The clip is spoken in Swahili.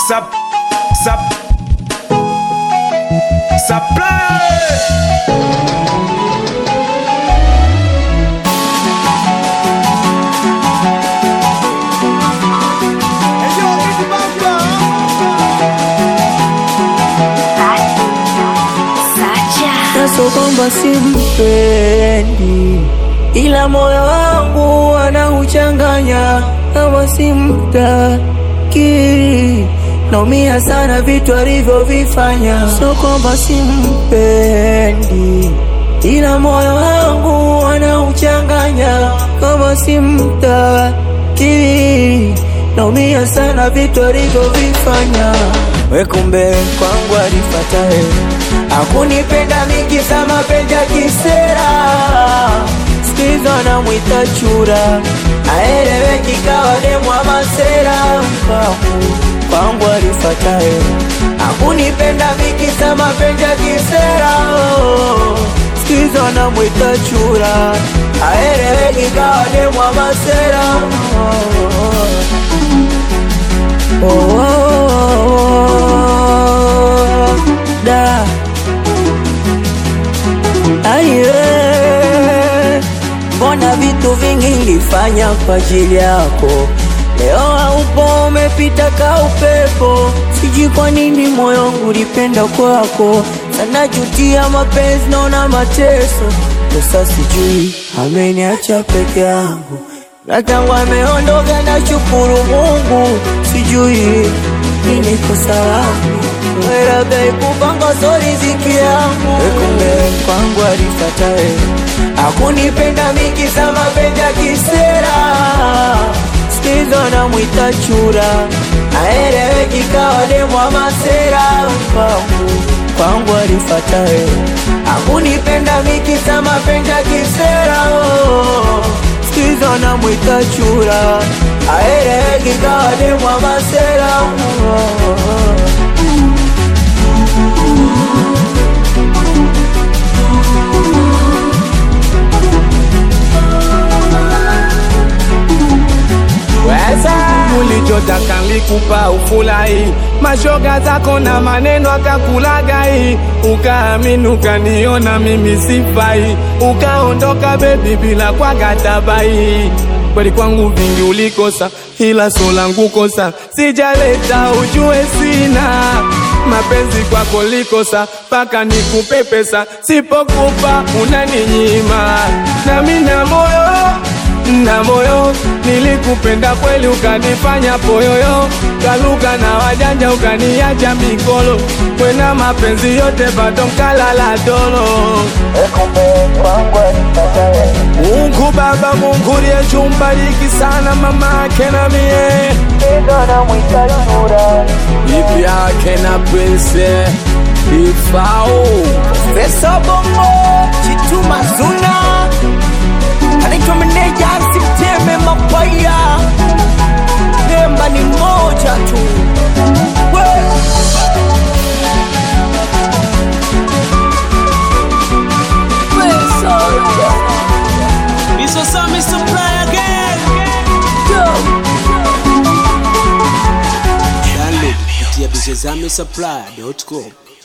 Sap, sap, supply. Naso kwamba simpendi, ila moyo wangu anauchanganya kama simtaki. Naumia sana vitu alivyovifanya, so kwamba simpendi, ila moyo wangu anauchanganya kama simtaki. Naumia sana vitu alivyovifanya, we kumbe kwangu alifatae Hakunipenda mingi za mapenzi ya kisera, sikizo na mwita chura, aeleweki kawa demwa masera. Kwangu kwangu alifatae, hakunipenda mingi za mapenzi ya kisera, sikizo na mwita chura, aeleweki kawa demwa masera. Oh, oh, oh, oh, da Aye, mbona vitu vingi nilifanya kwa ajili yako, leo haupo, umepita ka upepo. Sijui kwa nini moyo wangu ulipenda kwako sana, jutia mapenzi, naona mateso. Sasa sijui ameniacha peke yangu, na tangu ameondoka na shukuru Mungu, sijui nini kosa langu labda ikupanga so riziki yangu, kumbe kwangu alifatae, hakunipenda mingi za mapenzi ya kisera, sikizo na mwita chura, aeleweki kawa demwa masera. Kwangu kwangu alifatae, hakunipenda mingi za mapenzi ya kisera, sikizo na mwita chura, aeleweki kawa demwa masera. Weza ulichotaka nilikupa ufurahi, mashoga zako na maneno akakulagai, ukaamini ukaniona mimi sifai, ukaondoka bebi bila kwa gatabai. Kweli kwangu vingi ulikosa, ila so langu kosa sijaleta, ujue sina mapenzi kwako likosa, mpaka nikupe pesa, sipokupa unaninyima, nami na moyo na moyo nilikupenda kweli, ukanifanya poyoyo, kaluka na wajanja, ukaniacha mikolo, kwena mapenzi yote bado nkalala dolo. Mungu Baba, Mungu liyechumbariki sana mama yake na mie bibi yake na prince ifao Pesa bongo Chituma Zuna anaitwa meneja Simteme Mapaya, Nemba ni moja tu We. Pesa, Mr. Sammy Supply again. Download kupitia bizezame supply.com.